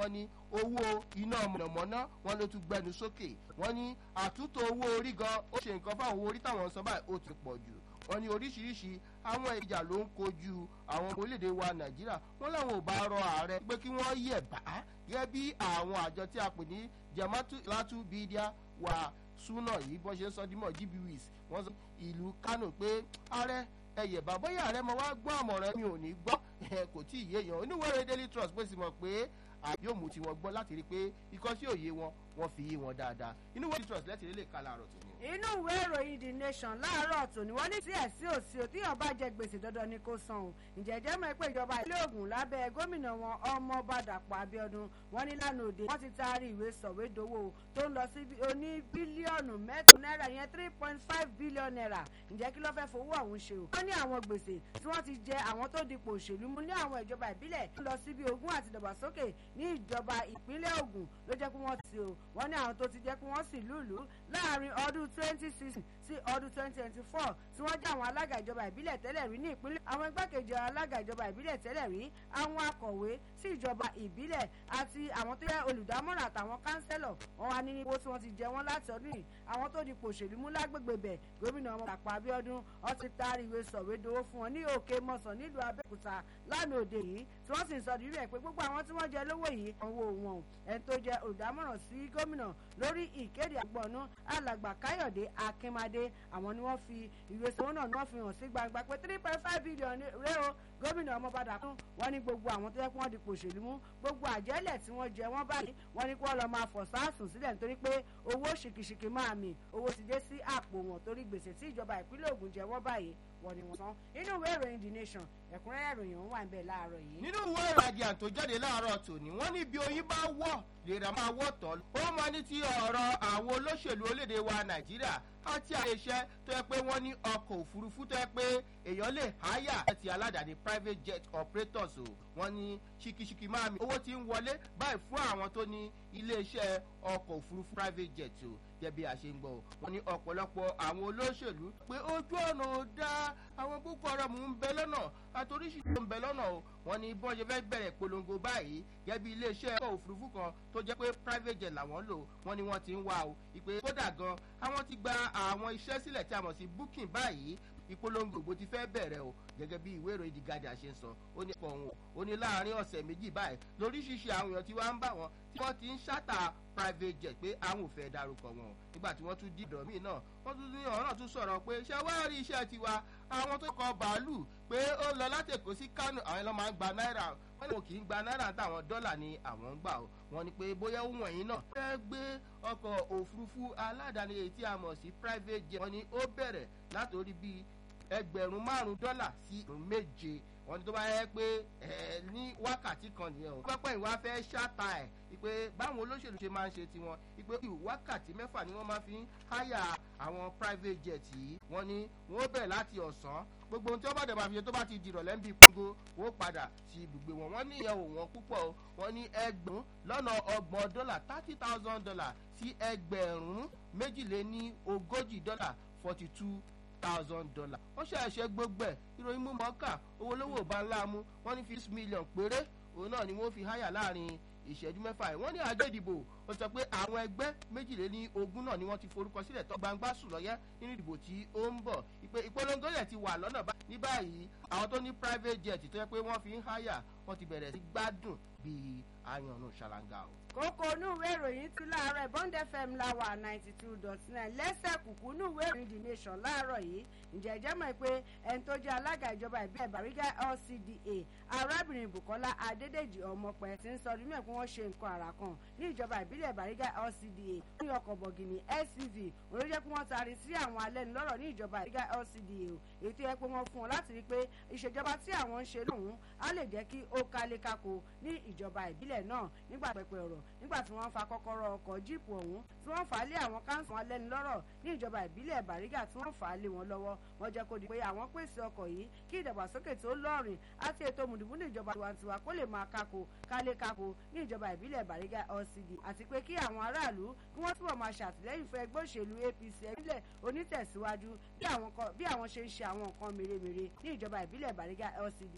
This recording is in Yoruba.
wọ́n ní owó iná mọ̀nàmọ́ná wọn ló tún gbẹnu sókè wọ́n ní àtúntò owó orí gan ó ṣe nǹkan fáwọn owó orí táwọn ń san báyìí ó ti pọ̀ jù wọ́n ní oríṣiríṣi àwọn ìjà ló ń kojú àwọn orílẹ̀-èdè wa nàìjíríà wọ́n láwọn ò bá rọ ààrẹ pé kí wọ́n yẹ̀ bá gẹ́gẹ́ bí àwọn àjọ tí a pè ní jamatu latu bidia wa súnà yìí bọ́n ṣe ń sọ dímọ̀ gbwis wọ́n sọ ìlú kánò pé ààrẹ ẹ̀yẹ̀ bá bóyá ààrẹ mo wá gbọ́ àmọ̀ràn mi ò ní gbọ́ kò tí ì yéèyàn oníwèrè daily trust pé sì mọ̀ pé yóò mú tiwọn gbọ́ láti rí i pé ikọ́ sí òye wọn wọ́n fi yé wọn dáadáa inú wẹ́ẹ̀dì trust lẹ́tì lè ka láàárọ̀ tó ní. inú ìwé ìròyìn the nation láàárọ̀ tòní wọ́n ní tí ẹ̀ sí òsì ò tíyàn bá jẹ gbèsè dandan ni kò san o ǹjẹ́ jẹ́ mọ̀ pé ìjọba ilé ògùn lábẹ́ gómìnà wọn ọmọọba dàpọ̀ abiodun wọ́n ní lánàá òde wọ́n ti taari ìwé sọ̀wédowó tó ń lọ sí oní bílíọ̀nù mẹ́tò náírà yẹn three point five billion naira ǹjẹ́ kí ló fẹ́ fowó ọ̀hún ṣe o. wọ́n ní àwọn gbèsè tí wọ́n ti jẹ àwọn tó dipò òṣèlú mú ní àwọn ìjọba ìbílẹ̀ tó lọ síbi ogún àti ìdàgbàsókè ní ìjọba ìpínlẹ̀ Ògùn ló jẹ́ kí wọ́n ti o wọ́n ní àwọn tó ti jẹ́ kí wọ́n sì lùlù láàrin ọdún twenty sixteen sí ọdún twenty twenty four tí wọ́n jẹ́ àwọn alága ìjọba ìbílẹ̀ tẹ́lẹ̀ rí ní ìpínlẹ̀ àwọn igbákejì alága ìjọba ìbílẹ̀ tẹ́lẹ̀ rí àwọn akọ̀wé sí ìjọba ìbílẹ̀ àti àwọn tó jẹ́ olùdámọ̀ràn àtàwọn kánsẹ́lọ̀ wọn wá ní owó tí wọ́n ti jẹ wọ́n láti ọdún yìí àwọn tó di pòṣèlú mú lágbègbè bẹ̀ gómìnà ọmọ Dàpọ̀ Abíọ́dún ó ti taari ìwé sọ̀wédowó fún wọn ní òkè mọ̀sán nílùú Abẹ́òkúta lánàá òde yìí tí wọ́n sì ń sọ dìrú ẹ̀ pé gbogbo àwọn tí wọ́n jẹ lówó yìí owó wọn ẹni tó jẹ olùdámọ̀ràn sí gómìnà lórí ìkéde àgbọ̀nú alàgbà Káyọ̀dé Akínmadé àwọn ni wọ́n fi ìwé sọ̀wọ́ náà ni wọ́n fi hàn sí gbangba pé three point five billion rẹ o gómìnà ọmọbadà kún wọ́n ní gbogbo àwọn tó yẹ kí wọ́n di pòṣèlú mú gbogbo àjẹ́lẹ̀ tí wọ́n jẹ wọ́n báyìí wọ́n ní kí wọ́n lọ máa fọ̀ sáàsùn sílẹ̀ nítorí pé owó ṣìkìṣìkì máa mì owó ti dé sí àpò wọn torí gbèsè tí ìjọba ìpínlẹ̀ Ògùn jẹ wọ́n báyìí wọ́n ní wọ́n san inú ìwé ìròyìn the nation ẹ̀kúnrẹ́rẹ́ ìròyìn òun wà ń bẹ̀ láàárọ̀ yìí. nínú ìwé ìrajà tó jáde láàárọ̀ tòní wọ́n ní bí oyin bá wọ̀ lèrà máa wọ̀ tọ́ ó máa ní ti ọ̀rọ̀ àwọn olóṣèlú orílẹ̀-èdè wa nàìjíríà àti àwọn iṣẹ́ tó yẹ pé wọ́n ní ọkọ̀ òfurufú tó yẹ pé èèyàn lè háyà ti aládàáni private jet operators o wọ́n ní ṣìkìṣìkì máa mi owó tí ń wọlé báyìí fún àwọn tó ní iléeṣẹ́ ọkọ̀ òfurufú private jet o jẹ́ bí a ṣe ń gbọ́ wọ́n ní ọ̀pọ̀lọpọ̀ àwọn olóṣèlú pé ojú ọ̀nà ò dáa àwọn boko haram ń bẹ lọ́nà àtòríṣìṣẹ́ ń bẹ lọ́nà o wọ́n ní bọ́n ṣe fẹ́ bẹ̀rẹ̀ polongo báyìí gẹ́gẹ́ bí iléeṣẹ́ ọkọ̀ òfurufú kan tó jẹ́ pé private jet làwọn lò wọ́n ní wọ́n ti ń wá o ìpè kódà gan àwọn ti gba àwọn iṣẹ́ sílẹ̀ tí a mọ̀ sí booking báyìí ìpolongo ògbó ti fẹ́ bẹ̀rẹ̀ o gẹ́gẹ́ bí ìwé ìròyìn The Guardian ṣe ń sọ ó ní pọ̀ òun ó ní láàrin ọ̀sẹ̀ méjì báyìí lóríṣiríṣi àwọn èèyàn tí wọ́n ń bá wọn tí wọ́n ti ń ṣàtà private jet pé àwọn ò fẹ́ darúkọ wọn nígbà tí wọ́n tún di ìdọ̀ míì náà wọ́n tún ní ọ̀rọ̀ náà tún sọ̀rọ̀ pé ṣé wá rí iṣẹ́ tiwa àwọn tó kọ bàálù pé ó lọ láti Èkó sí Kánò àwọn ẹlọ́ máa ń gba náírà wọ́n ní wọn kì í gba náírà táwọn dọ́là ni àwọn ń gbà ó wọ́n ní pé bóyá ó wọ̀nyí náà fẹ́ gbé ọkọ̀ òfurufú aládàáni èyí tí a mọ̀ sí private jet wọ́n ní ó bẹ̀rẹ̀ látòrí bíi ẹgbẹ̀rún márùn-ún dọ́là sí ìrún méje wọ́n ní tó bá yẹ pé ẹ ní wákàtí kan nìyẹn o. pápá ìwà fẹ́ ṣáta ẹ̀ ìpè báwọn olóṣèlú ṣe máa ń ṣe tiwọn ìpè wákàtí mẹ́fà ni wọ́n máa fi ń háyà àwọn private jet yìí wọ́n ní wọ́n bẹ̀rẹ̀ láti ọ̀sán gbogbo ohun tí wọ́n bá dẹ̀ máa fi ṣe tó bá ti dìrọ̀ lẹ́ńbí gbogbo wọ́n padà sí ibùgbé wọn wọ́n ní ìyẹn ò wọ́n púpọ̀ o wọ́n ní ẹgbẹ̀rún lọ́nà ọgbọ̀n dọ́là thirty thousand dollar sí ẹgbẹ̀rún méjìléní ogójì dọ́là forty two thousand dollar wọ́n ṣàṣẹ gbogbo ẹ̀ ìròyìn mú mọ́kà owó lówó bá ńlá mú wọ́n ní six million péré òun náà ni wọ́n fi háyà láàrin ìṣẹ́jú mẹ́fà ẹ̀ wọ́n ní àjọ ìdìbò ó sọ pé àwọn ẹgbẹ́ méjìléní ogún náà ni wọ́n ti forúkọ sílẹ̀ tó gbangba sùn lọ́yẹ́ nínú ìdìbò tí ó ń bọ̀ ìpè ìpolongo yẹn ti wà lọ́nà ní báyìí àwọn tó ní private jet tó yẹ pé wọ́n fi ń háyà wọ́n ti bẹ̀rẹ̀ sí gbádùn bíi ayannu ṣàlàngà o kókó inú ìwé ìròyìn ti láàárọ̀ bond fm láwà ninety two dot nine lẹ́sẹ̀ kùkú inú ìwé ìròyìn the nation láàárọ̀ yìí ǹjẹ́ ìjẹ́ mọ̀ pé ẹni tó jẹ́ alága ìjọba ìbílẹ̀ bàrígà lcda arábìnrin bukola adédèjì ọmọpẹ ti ń sọ ọdún mẹ́ẹ̀kú wọ́n ṣe nǹkan àrà kan ní ìjọba ìbílẹ̀ bàrígà lcda ní ọkọ̀ bọ̀gìnì suv olójẹ́ pé wọ́n taari sí àwọn alẹ́nulọ́rọ̀ ní ìjọba bàrígà lcda o èyí tó yẹ pé wọ́n fún wọn láti rí i pé ìṣèjọba tí àwọn ń ṣe lóhùn á lè jẹ́ kí ó kálé kákó ní ìjọba ìbílẹ̀ náà nígbà pẹpẹ ọ̀rọ̀ nígbà tí wọ́n fa kọ́kọ́rọ́ ọkọ̀ jíìpù ọ̀hún tí wọ́n fà á lé àwọn káńsù wọn lẹ́nu lọ́rọ̀ ní ìjọba ìbílẹ̀ bàrígà tí wọ́n fà á lé wọn lọ́wọ́ wọ́n jẹ́ kó di pé àwọn pèsè ọkọ̀ yìí kí ìdàgbàsókè tó lọ́rìn àti ètò mùdùmúdù ìjọba tiwantiwa kó lè máa kákó kálé kákó ní ìjọba ìbílẹ̀ bàrígà lcd àti pé kí àwọn aráàlú kí wọ́n túbọ̀ máa ṣàtìlẹ́yìn fún ẹgbẹ́ òṣèlú apc ìbílẹ̀ onítẹ̀síwájú bí àwọn ṣe ń ṣe àwọn nǹkan mèremère ní ìjọba ìbílẹ̀ bàrígà lcd